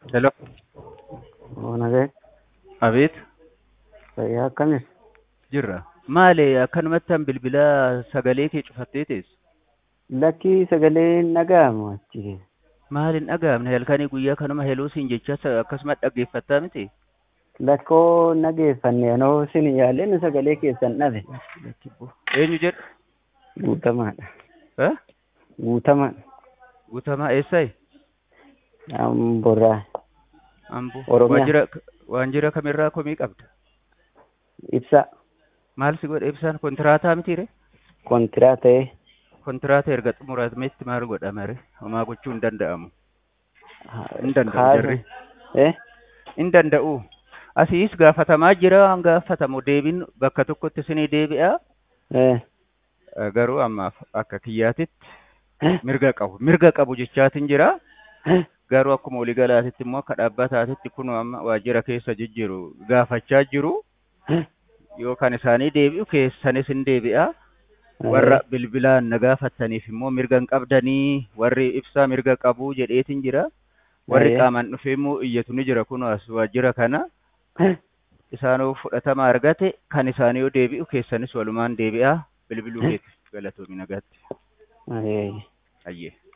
Hello. Nagee Abeet. fayyaa akkamis? Jirra. Maali akkanumatti an bilbila sagalee kee cufattee teessu? Lakkii sagalee dhaga'amu achi. Maali hin dhaga'amne halkanii guyyaa kanuma heloo siin jecha akkasuma dhaggeeffattaa miti? Lakkoo nageeffanne anoo sin yaaleen sagalee keessan dhabe. Eenyu jedhu? Guutamaadha. Eh? Guutama. Guutamaa eessayi? Borraa. Amboo. Oromiyaa. Waajjira waajjira kamirraa komii qabda? Ibsa. Maal si godha ibsaan kontiraataa mitiire? Kontiraa ta'ee. Kontiraata erga xumurametti maal godhama re? Homaa gochuu hin danda'amu. Hin danda'u Kaasa. jarri. Eh? Hin danda'u. Asiis gaafatamaa jira waan gaafatamu deebiin bakka tokkotti isinii deebi'a. Eh. Eh, Garuu ammaaf akka kiyyaatitti mirga qabu. Mirga qabu jechaatiin jira. Garuu akkuma waliigalaatitti immoo akka dhaabbataatitti kun amma waajjira keessa jijjiiru gaafachaa jiru. Yoo kan isaanii deebi'u keessanis hin deebi'a. Warra bilbilaan na gaafattaniif immoo mirga hin qabdanii warri ibsaa mirga qabu jedheetiin jira. Warri Eh. qaamaan dhufee immoo iyyatu ni jira kun as waajjira kana. Isaanoo fudhatama argate kan isaanii yoo deebi'u keessanis walumaan deebi'a bilbiluu keetiif galatoomi nagaatti. Eh. Ayyee.